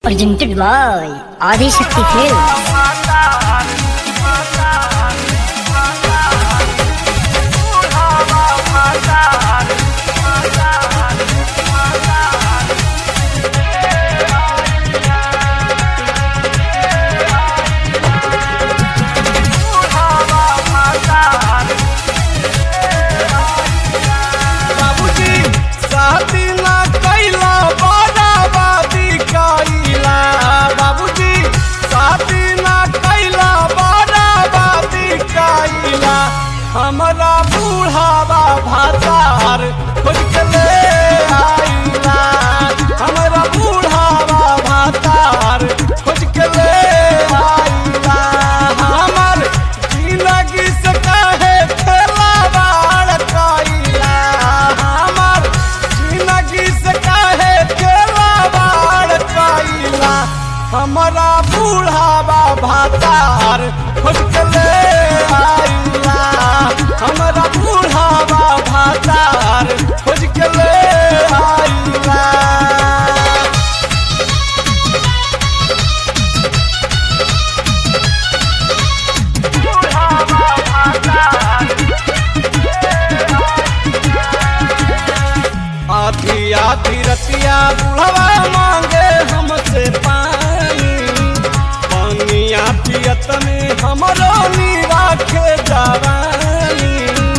presented by Adi Shakti Films. बाबूजी शादी ना कैला बराबादी कैला बाबूजी शादी ना कैला बराबादी कैला हमरा बूढ़ावा भातार खोज के ले आइला हमरा बूढ़ावा भातार खोज के ले आइला हमर जिंदगी से काहे खेलावाड़ कैला हमर जिंदगी से काहे खेलावाड़ कैला हमरा बूढ़ावा भातार खोज के ले आइला हमरा बूढ़ावा भातार खोज के ले आइला आधी आधी रतिया बुढ़वा मांगे हमसे पानी पानिया पियत में हमरो नीरा के जवानी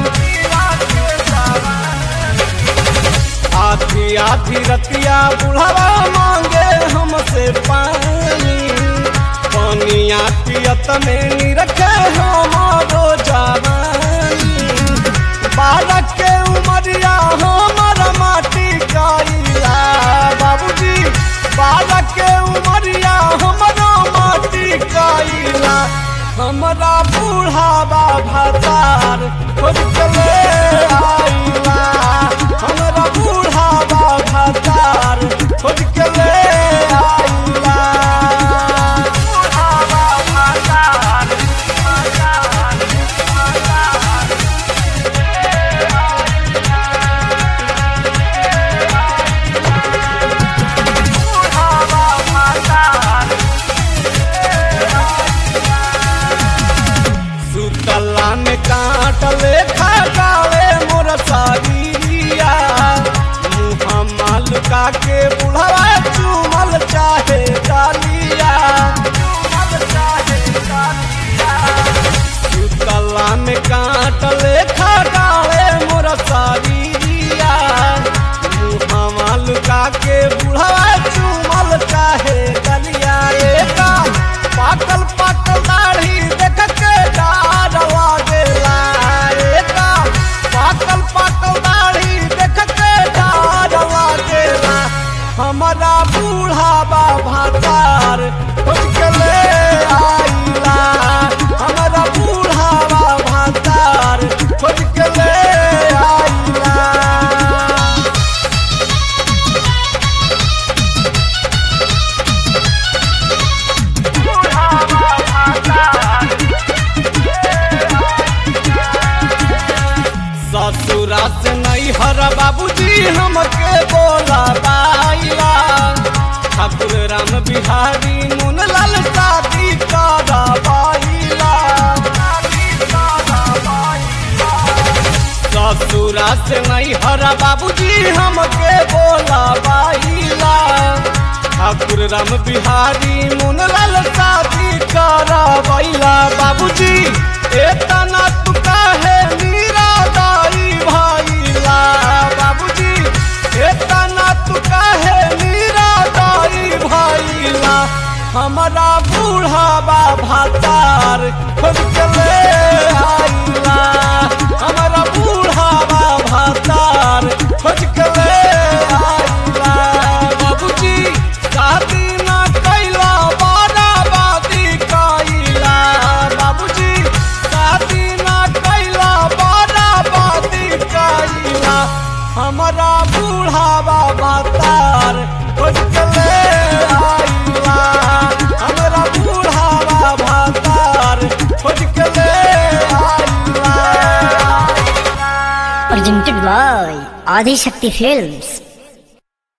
आधी आधी रतिया बुढ़वा मांगे हमसे पानी पानिया पियत में निरखे हमारो जवानी बालक के उमरिया हमर माटी कैला बाबूजी बालक के उमरिया हमरो माटी कैला हमरा बूढ़ावा भातार खोज के ले आइला हमरा बूढ़ावा भातार खोज के ले आइला बूढ़ावा भातार सुतला में काटले खगावे मोर सागिया मुहम्मा लुका के बुढ़वा चुमल चाहे डालिया सुतला में काटले खगावे मोर सागिया मुहम्मा लुका के बुढ़वा चुमल चाहे डालिया एका पाकल पाकल दाढ़ी देख के डार लागेला एका पाकल पाकल दाढ़ी देख के डार लागेला हमारा बूढ़ावा भातार खोज के ले आइला हमारा बूढ़ावा भातार खोज के ले आइला ससुरा से नहीं हर बाबूजी हमके बोला बाइला ठाकुर राम बिहारी मुनलाल शादी करा बाइला ससुरा से नहीं हर बाबूजी हमके बोला बाइला ठाकुर राम बिहारी मुनलाल शादी करा बाइला बाबूजी एतना तू काहे मीरा दाई भाईला बाबूजी एतना तू काहे मीरा दाई भाईला हमारा बूढ़ावा भातार खोज के ले आइला हमारा बूढ़ावा भातार खोज के ले आइला बाबूजी शादी ना कैला बाराबादी कैला बाबूजी शादी ना कैला बाराबादी कैला हमारा बूढ़ावा भातार खोज के ले आइला हमारा बूढ़ावा भातार खोज के ले आइला Presented by Adi Shakti Films.